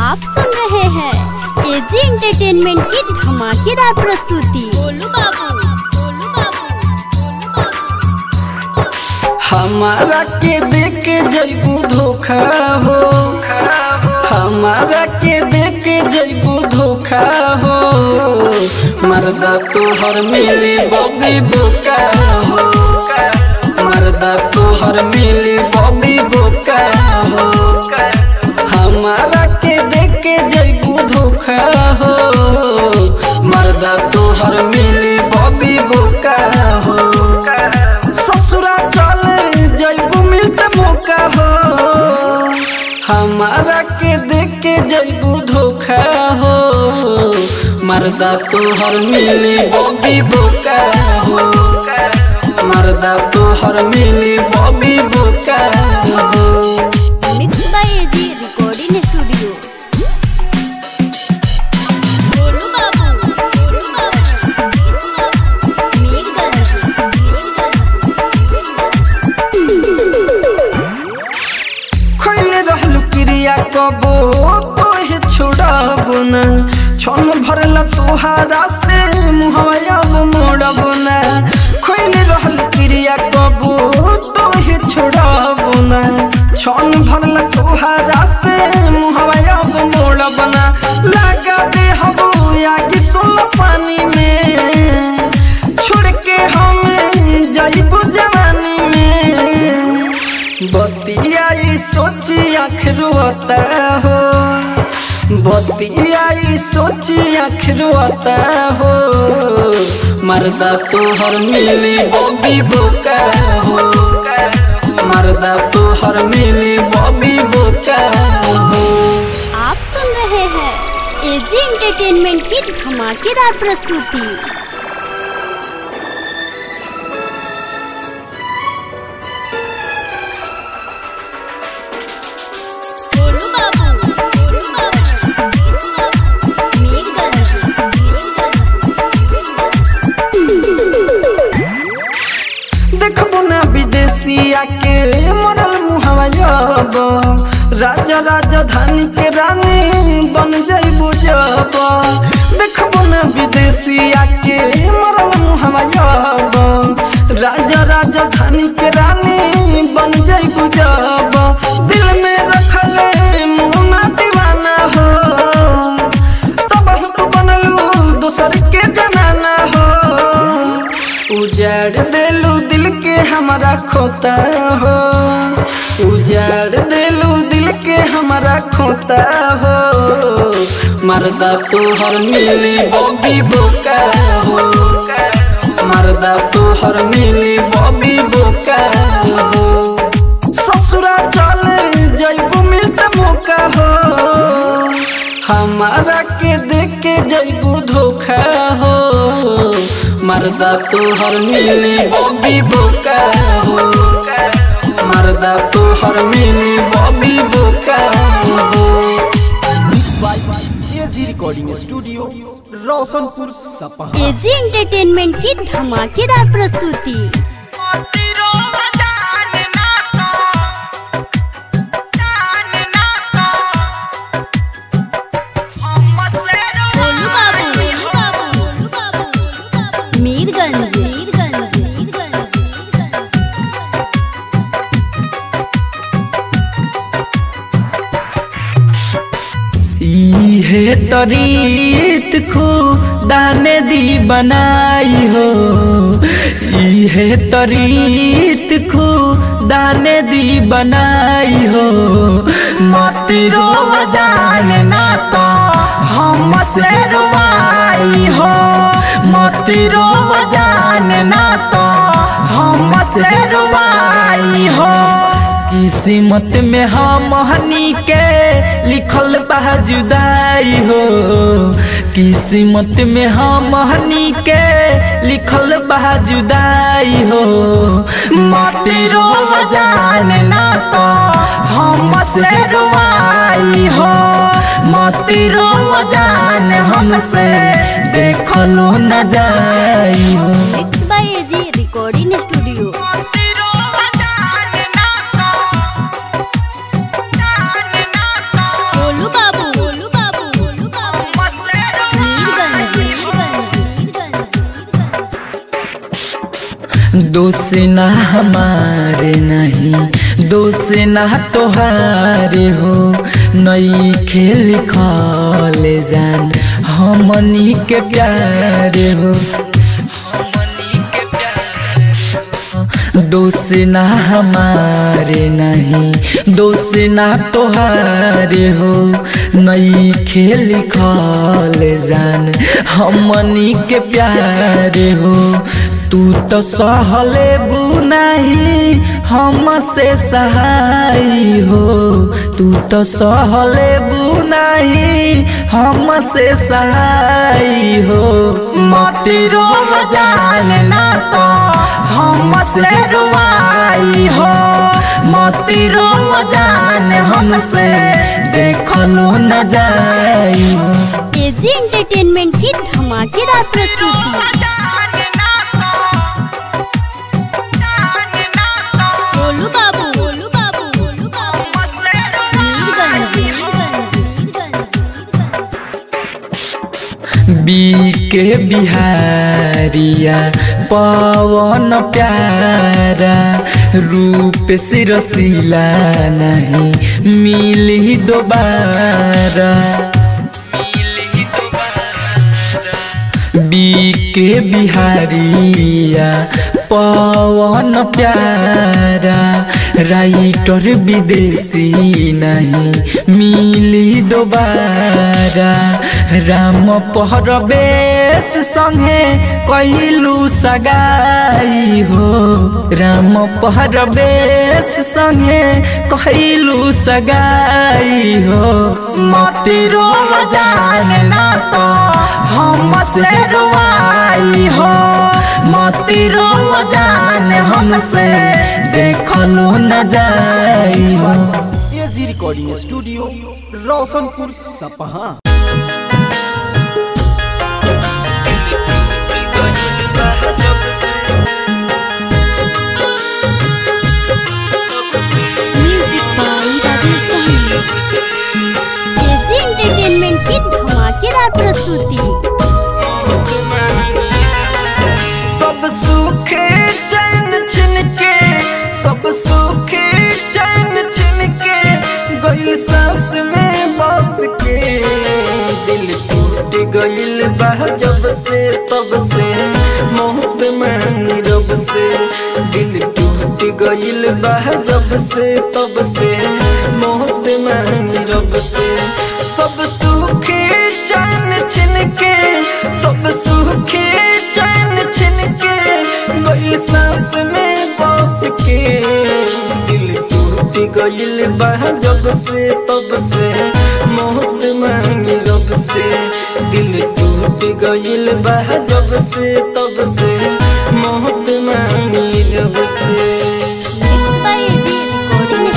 आप सुन रहे हैं एजी एंटरटेनमेंट की धमाकेदार प्रस्तुति बोलू बाबू बोलू बाबू बोलू बाबू हमारा के देख के जैबू धोखा हो हमारा के देख के जैबू धोखा हो मर्दा तोहर मिली बबी बोका हो मर्दा तोहर मिली बबी बोका हो हमारा के देख के जैबू धोखा हो मर्दा तोहर मिली बबी बोका हो ससुरा चले जैबू मिलते मौका हो हमारा के देख के जैबू धोखा हो मर्दा तोहर मिली बॉबी बोका हो मर्दा तोहर मिली बॉबी बोका हो mix by AG recording studio बोलू बाबू बोलू बाबू मीरगंज खैले रहलू क्रिया कबो तोहे छोड़ब न छन भरला तोहारा से मुहवा अब मोड़ब न खैले रहलू क्रिया कबो तोहे छोड़ब न छन भरला तोहारा से मुहवा अब मोड़ब न लगा दे हबो आगे सोला पानी में छोड़ के हम जाइबो जवानी में बतियाई सोची आँख रोता हो बतियाई सोची आँख रोता हो मर्दा तोहर मिली बॉबी बोका हो मर्दा तोहर मिली बॉबी बोका हो आप सुन रहे हैं एजी एंटरटेनमेंट की धमाकेदार प्रस्तुति बोलू बाबू बोलू बाबू मीरगंज देखबो ना विदेशिया के मरल मुहवा जब राजा राजधानी के रानी बन जइबो जब देखबो ना विदेशिया के मरल मुहवा जब राजा राजधानी के रानी बन जइबो जब दिल में रखले मुहना दीवाना हो तब हम तो बनलू दोसर के जनाना हो उजाड़ देलू दिल के हमारा खोता हो उजाड़ देलू दिल के हमारा खोता हो मर्दा तोहर मिली बॉबी बोका हो मर्दा तोहर मिली बॉबी बोका हो ससुरा चले जैबू मिलते मौका हो हमारा के देख के जैबू धोखा हो मर्दा तोहर मिली बॉबी बोका हो मर्दा तोहर मिली बॉबी बोका हो एजी रिकॉर्डिंग स्टूडियो रोशनपुर सपहा एजी एंटरटेनमेंट की धमाकेदार प्रस्तुति बोलू बाबू बोलू बाबू बोलू बाबू मीरगंज मीरगंज मीरगंज इहे तरीत खुदा ने दी बनाई हो इहे तरीत खुदा ने दी बनाई हो मत रो जान ना तो हम से रुवाई हो मत रो जान ना तो हम से रुवाई हो किस्मत में हम हनी के लिखल बा जुदाई हो किस्मत में हम हनी के लिखल बा जुदाई हो मत रो जान ना तो हम से रुवाई हो मत रो जान हमसे देखलो न जाई हो mix by AG recording studio बोलू बाबू बोलू दोष ना हमारे नहीं दोष ना तोहारे हो नई खेल खल जान हमनी के प्यारे हो हमनी के प्यारे हो दोष ना हमारे नहीं दोष ना तोहारे हो नई खेल खल जान हमनी के प्यारे हो तू तो सहले बुनाही हमसे सहाय हो तू तो सहले बुनाही हमसे सहाय हो मती रो जान ना तो हमसे रुआई हो मती रो जान हमसे देखलो न जाई हो एजी एंटरटेनमेंट की धमाकेदार प्रस्तुति गोलू बाबू गोलू बाबू गोलू बाबू मीरगंज मीरगंज मीरगंज बी के बिहारिया पवन प्यारा रूप से रसीला नहीं मिली दोबारा बी के बिहारिया पवन प्यारा राइटर विदेशी नहीं मिली दोबारा राम पहरबेश संगे कैलू सगाई हो राम पहरबेश संगे कैलू सगाई हो मती रो जान ना तो हमसे रुआई हो मती रो जान हमसे देखलो न जाई हो एजी रिकॉर्डिंग स्टूडियो रोशनपुर सपहा Music by Rajesh Sahni. AG entertainment की धमाकेदार प्रस्तुति सब सुख चैन छिन के सब सुख चैन छिन के गइल सांस में बस के दिल टूट गइल बा जब से तब से मोहब्बत मांगी रब से दिल टूट गइल बा जब से तब से मोहब्बत मांगी रब से सब सुख चैन छिन के सब सुख चैन छिन के गइल सांस में बस के दिल टूट गइल बा जब से तब से मोहब्बत मांगी रब से दिल टूट गइल बा जब से तब से मोहब्बत मांगी रब से मिक्स बाय एजी रिकॉर्डिंग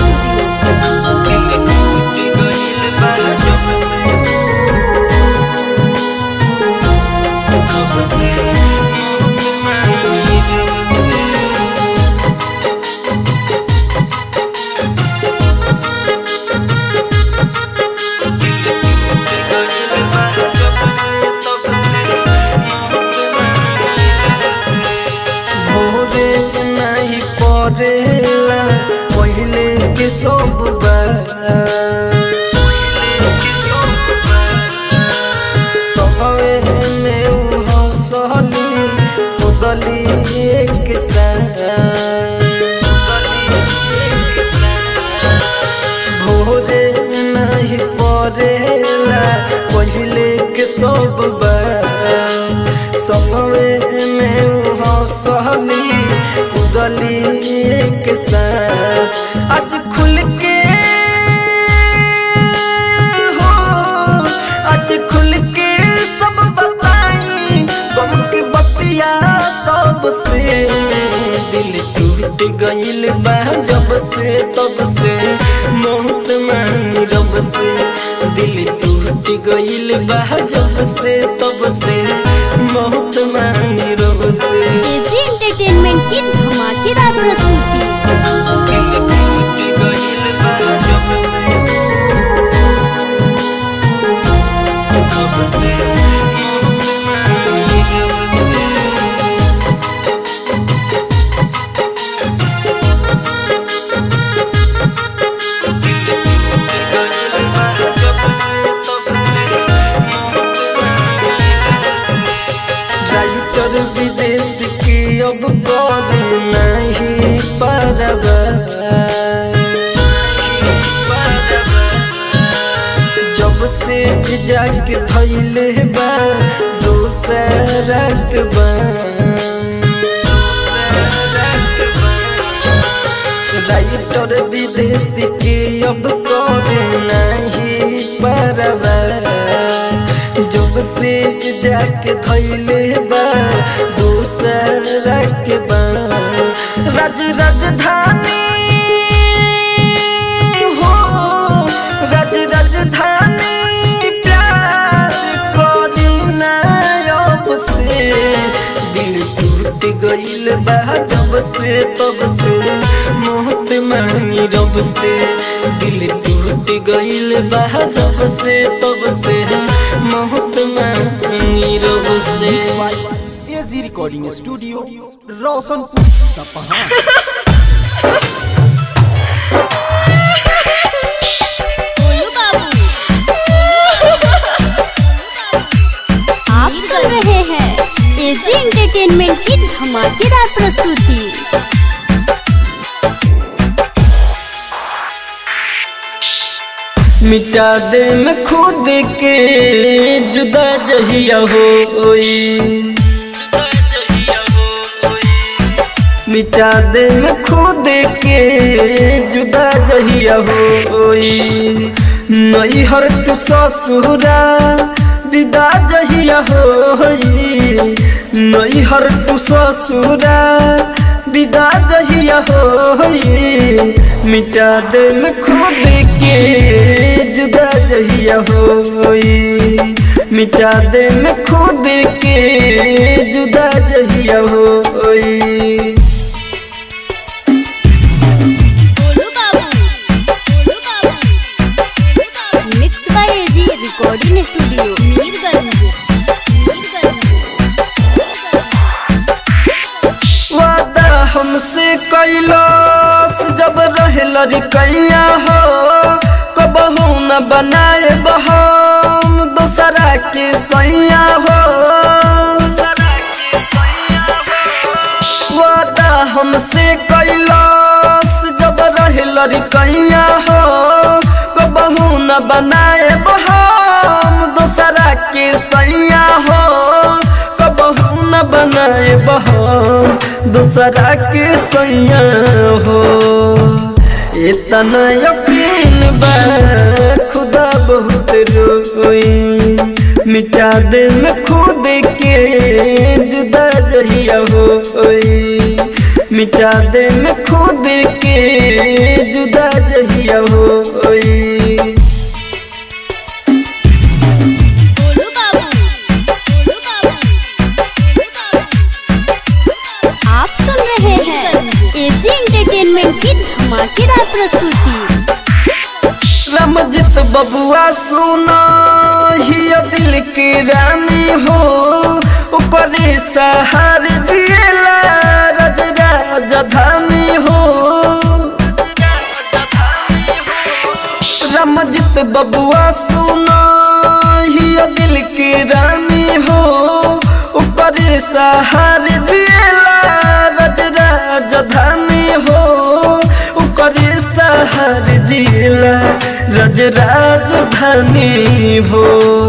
भोरे नहीं पड़ेला पहले के सब सबवे में उ हंसली उदली एक भोरे नहीं पड़ेला पहले के सब सबवे में उ हंसली उदली एक साथ आज खुल के हो आज खुल के सब बताई गम की बतिया सबसे दिल टूट गइल बा जब से तब से मोहब्बत मांगी रब से दिल टूट गइल बा जब से तब से मोहब्बत मांगी रब से एजी एंटरटेनमेंट की धमाकेदार प्रस्तुति से जाके थैले बा दोसरक बा राइटर विदेशी के अब करे नहीं परवा जब से जाके थैले बा दोसरक बा राज राजधानी हो राज राजधानी प्यार करी ना अब से दिल टूट गइल बा जब से तब से मोहत मांगी रब से दिल टूट गइल बा जब से तब से मोहत मांगी रब से एजी रिकॉर्डिंग स्टूडियो रोशनपुर सपहा गोलू बाबू आप सुन रहे हैं एजी एंटरटेनमेंट की धमाकेदार प्रस्तुति मिटा दे मैं खुद के जुदा जहिया होई मिटा दे मैं खुद के जुदा जहिया होई नई हर तू ससुरा विदा जहिया होई नई हर तू ससुरा विदा जहिया होई मिटा दे मैं खुद के जुदा जहिया होई मिटा दे मैं खुद के जुदा जहिया होई गोलू बाबू गोलू बाबू mix by AG recording studio Mirganj Mirganj वादा हमसे कैलाश जब रहल कैया हो कबहू न बनाए बहम दोसरा के सैया हो वादा हमसे कैलाश जब रहल कैया हो कबहू न बनाए बहम दोसरा के सैया हो कबहू न बनाए बहम दूसरा के सैया हो इतना यकीन बा खुदा बहुत रोई मिटा दे मैं खुद के जुदा जहिया होई मिटा दे मैं खुद के जुदा जहिया होई गोलू बाबू गोलू बाबू आप सुन रहे हैं एजी एंटरटेनमेंट की धमाकेदार प्रस्तुति रमजित बबुआ सुनो ही दिल की रानी हो ओकरे सहार जिएला रज राजधानी हो रमजित बबुआ सुनो ही दिल की रानी हो ओकरे सहार जिएला रज राजधानी हो ओकरे सहार जिएला रज राजधानी हो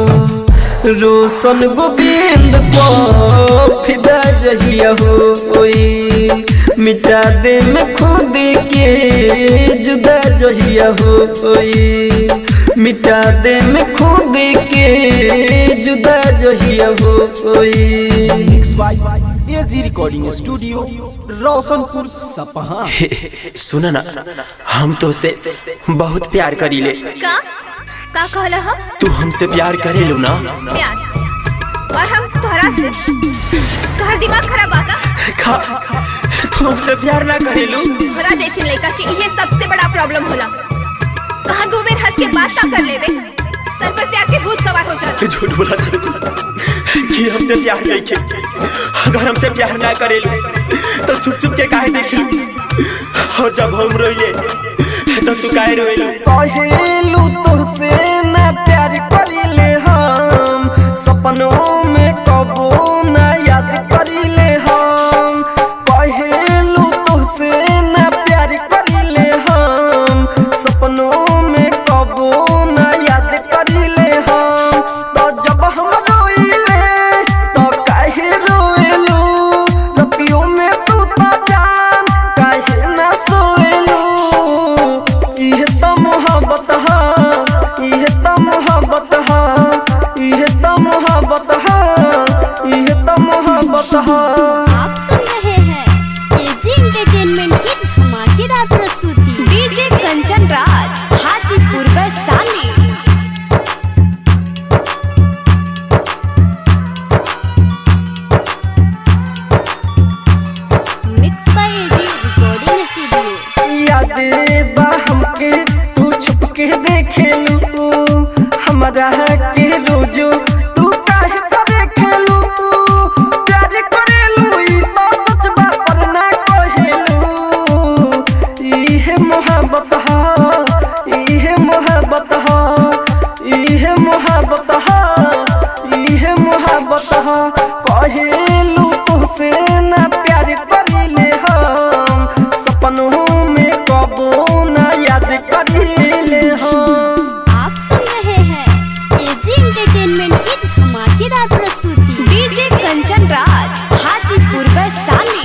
रोशन गोविंद पो फिदा जहिया होई मिटा दे मैं खुद के जुदा जहिया होई मिटा दे मैं खुद के जुदा जहिया होई mix by AG recording studio Roshanpur सपहा सुन ना हम तो से बहुत प्यार करीले का का कहला हम तू हमसे प्यार करेलू ना प्यार और हम तोहरा से तोहर दिमाग खराब आका खा तू हमसे प्यार ना करेलू तोहरा जैसे लड़का के ये सबसे बड़ा प्रॉब्लम होला कहाँ दो बेर हंस के बात का कर लेवे सर पर प्यार के भूत सवार हो जाता तू झूठ बोला था तू कि हमसे प्यार नहीं के अगर हमसे प्यार ना करेलू तो छुप छुप के काहे देखलू और जब हम रोइले तो तू काहे रोइलू कहेलू तुझसे न प्यार करिले हम सपनों में कबो न याद करिले हम कहेलू तुझसे न प्यार करिले हम सपनों में कबो न याद करिले हमारा के रोजो तू काहे करे खेलू प्यार करेलू ई तो सच बा पर ना कहेलू इहे मोहब्बत हा इहे मोहब्बत हा इहे मोहब्बत हा इहे मोहब्बत हा कहेलू तुझसे ना प्यार करीले हम सपनों में कबो ना याद करीले हम आप सुन रहे हैं एजी एंटरटेनमेंट की धमाकेदार प्रस्तुति DJ Kanchan Raj Hajipur Vaishali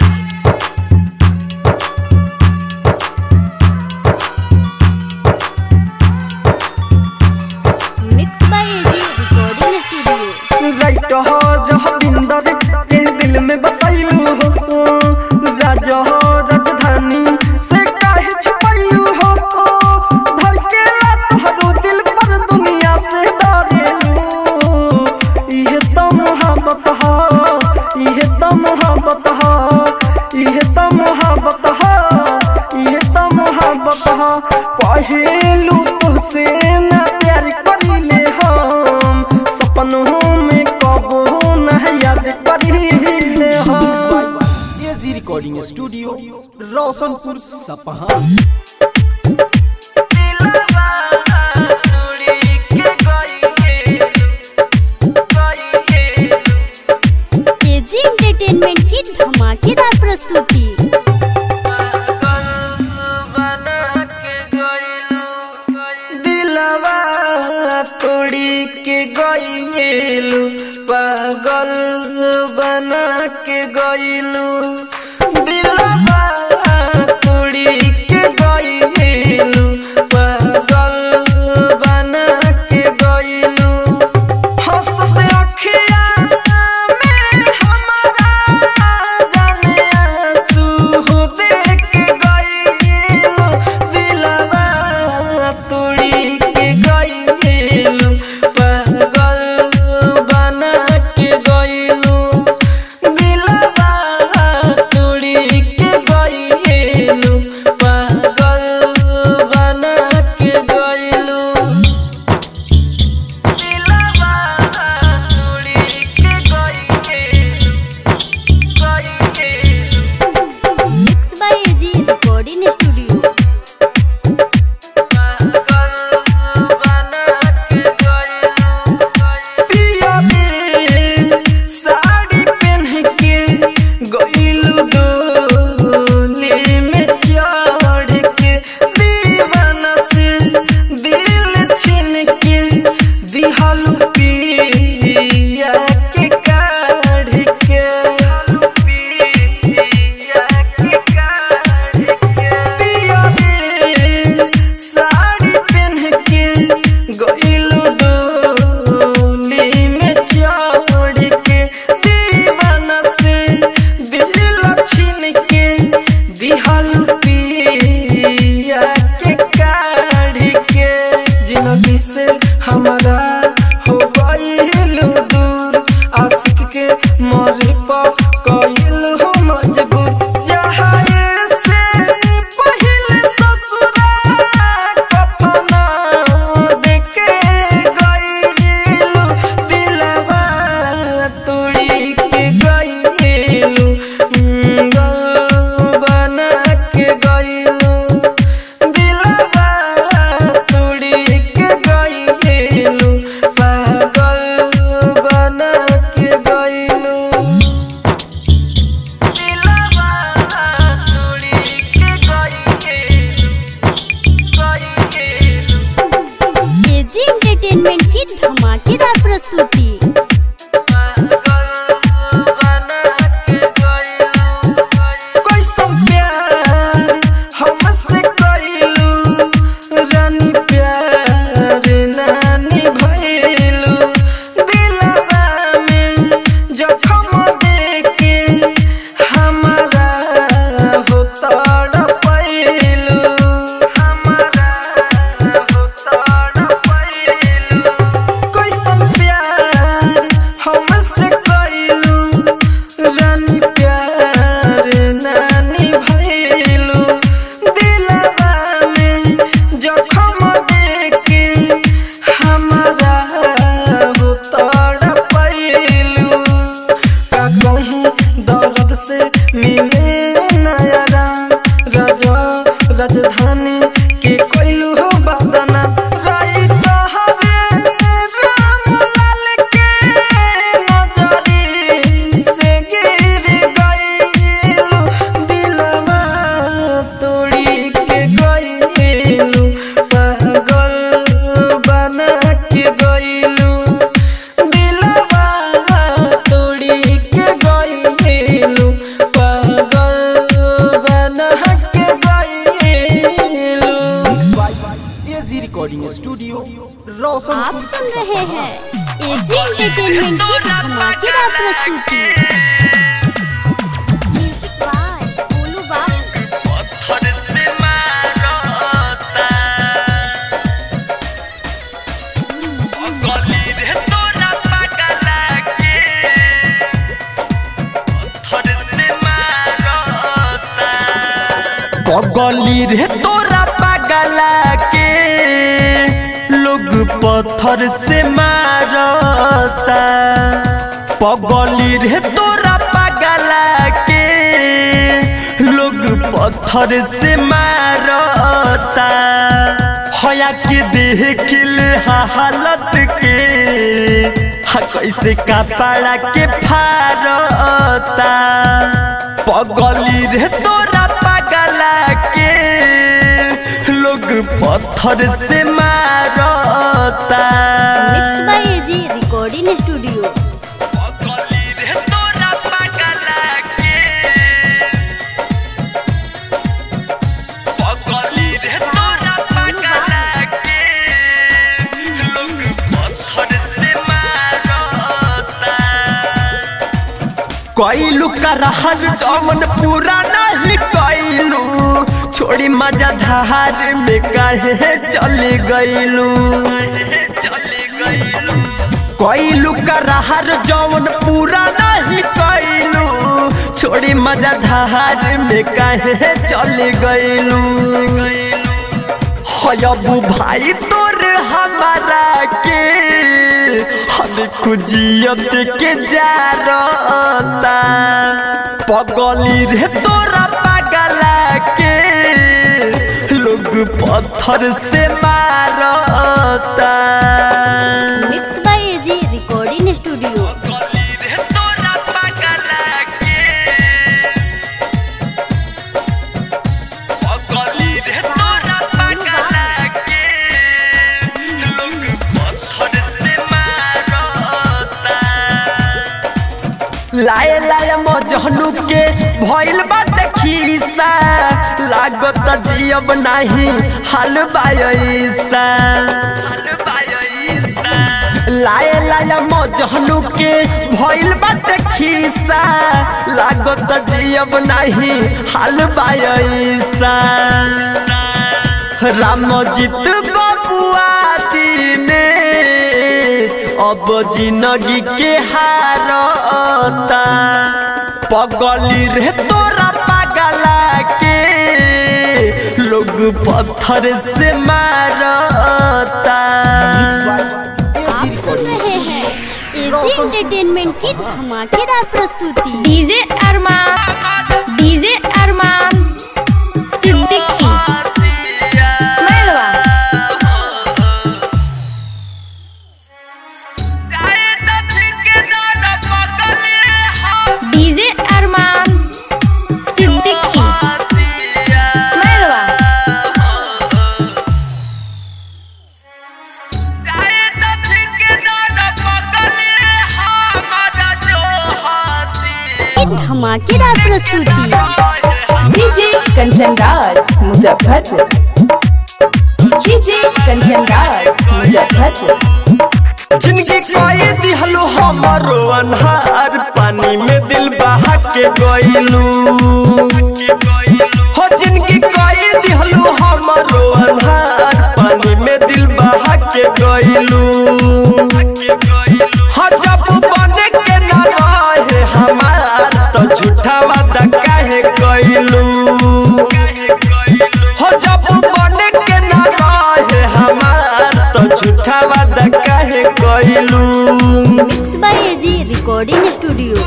mix by AG recording studio राइट हो रह बिंदर के दिल में बसैलू हो राजा हो राजधानी से काहे छुपैलू हो धड़केला तोहरो दिल पर दुनिया से डरेलू इहे तो मोहब्बत हो इहे तो मोहब्बत हो इहे तो मोहब्बत हो इहे तो मोहब्बत हो पहेलू तुझसे ना प्यार करीले हम सपनों में कबो ना याद करीले हम एजी रिकॉर्डिंग स्टूडियो रोशनपुर सपहा एजी एंटरटेनमेंट की धमाकेदार प्रस्तुति दिलवा तोड़ी के गईलू पागल बना के गईलू दिलवा तोड़ी के गईलू पागल बना के गईलू हंसत अखिया में हमारा जाने आंसू देख गईलू दिलवा तोड़ी के गईलू पागल बना के गईलू दिलवा तोड़ी के गईलू पागल बना के गईलू दिलवा तोड़ी के गईलू गईलू mix by AG recording studio sari पहन के गईलू डोली में चढ़ के दीवाना से दिल छीन के दिहलू पिया के काढ़ के पिया के काढ़ के पिया रे साड़ी पहन के गईलू डोली में चढ़ के दीवाना से दिल छीन के दिहलू पिया के काढ़ के जिंदगी से हमारा हो गईलू दूर आशिक के मरे पर कइल हो मजबूर जहाए से पहले ससुरा कफना देके गईलू दिलवा तोड़ी के गईलू बना के गईलू दिलवा तोड़ी के गईलू पागल बना के गईलू दिलवा तोड़ी के गईलू गईलू एजी एंटरटेनमेंट की धमाकेदार प्रस्तुति कैसन प्यार हमसे कइलू रानी प्यार नानी भइलू दिलवा में जखम देके हमारा हो तड़पइलू हमारा हो तड़पइलू रोशन आप सुन रहे हैं एजी एंटरटेनमेंट की धमाकेदार प्रस्तुति म्यूजिक बाय गोलू बाबू पत्थर से मारता गली रे तोरा पगला के पत्थर से मारता पगली रे तोरा पगला के लोग पत्थर से मारता पगली रे तोरा पगला के लोग पत्थर से मारता हया के देख ले हालत के हा कैसे कपड़ा के फारता पगली रे तोरा पगला के लोग पत्थर से मारता mix by AG recording studio पगली रे तोरा पगला के पगली रे तोरा पगला के लोग पत्थर से मारता कैलू करहर जमन पूरा नहीं कैलू छोड़ी मजा धार में कहे चले गईलू चले गईलू कैलू करहर जमन पूरा नहीं कैलू छोड़ी मजा धार में कहे चले गईलू हयबू भाई तोर हमारा के हम खुजियत के जारता पगली रे तोरा पगला के लोग पत्थर से मारता mix by AG recording studio पगली रे तोरा पगला के पगली रे तोरा पगला के लोग पत्थर से मारता लाए लाए मजहनु के भइल बाटे खीसा लागत जियब नाही हाल बायसा लाए लाए मजहनु के भइल बाटे खीसा लागत जियब नाही हाल बायसा रामजीत बबुआ दिनेश अब जिंदगी के हारता पगली रे तोरा पगला के लोग पत्थर से मारता आप सुन रहे हैं एजी एंटरटेनमेंट की धमाकेदार प्रस्तुति DJ Arman DJ Arman Siddiqui Mailwa DJ Arman Siddiqui Mailwa की धमाकेदार प्रस्तुति डीजे कंचन राज मुजफ्फरपुर डीजे कंचन राज मुजफ्फरपुर जिनकी कोई दिहलू हमरो अनहार पानी में दिल बहा के गइलू हो जिनकी कोई दिहलू हमरो अनहार पानी में दिल बहा के गइलू हो जब बने के ना रहे हमार तो झूठा वादा काहे कइलू हो जब बने के ना रहे हमार तो झूठा वादा काहे कइलू mix by AG recording studio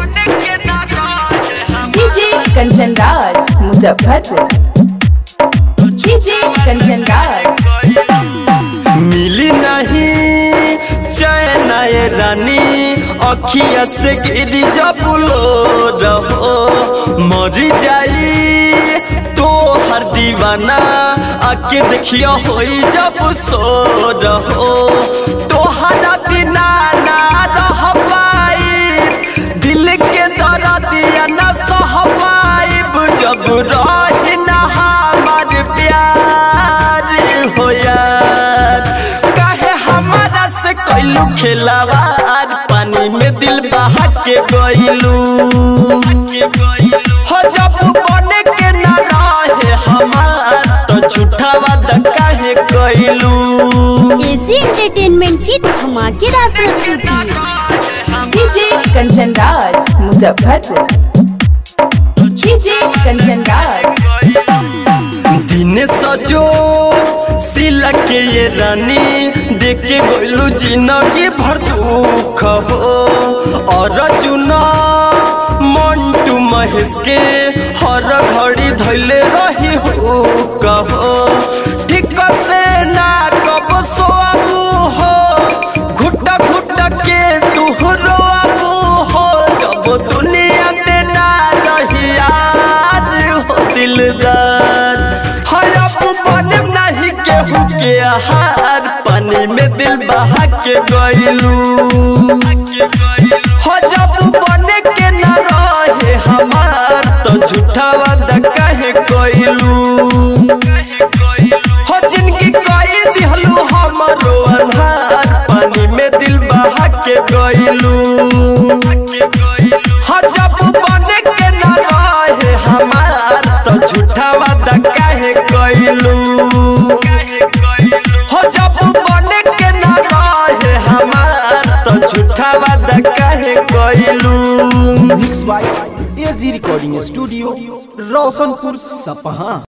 DJ Kanchan Raj Muzaffarpur DJ Kanchan Raj मिली नहीं चैन ये रानी अखिया से गिरी जब लो रहो मर जाई तो हर दीवाना आके देखियो होई जब सो रहो तोहरा बिना ना रह पाई दिल के दर्दिया न सह पाइब जब रही ना हमार प्यार हो यार काहे हमारा कैलू खेलावार पानी में दिल बहा के गईलू हो जब बने के ना रहे हमार तो झूठा वादा काहे कैलू एजी एंटरटेनमेंट की धमाकेदार प्रस्तुति डीजे कंचन राज मुजफ्फरपुर डीजे कंचन राज दिन सजो सिला के ये रानी देखे गइलू जिंदगी भर दुख हो और चुना मंटू महेश के हर घड़ी धैले रही हो कहो ठीक से ना कब सोआबू हो घुटा घुटा के तू रोआबू हो जब दुनिया में ना रही याद हो दिलदार हाय अब बने नहीं केहू के आहार पानी में दिल बहा के गइलू हो जब बने के न रहे हमार तो झूठा वादा काहे कइलू हो जिनकी कई दिहलू हमरो अन्हार पानी में दिल बहा के गइलू हो जब बने के न रहे हमार तो झूठा वादा काहे कइलू हो जब बने के न रहे हमार तो झूठा वादा काहे कइलू mix by AG recording studio Roshanpur सपहा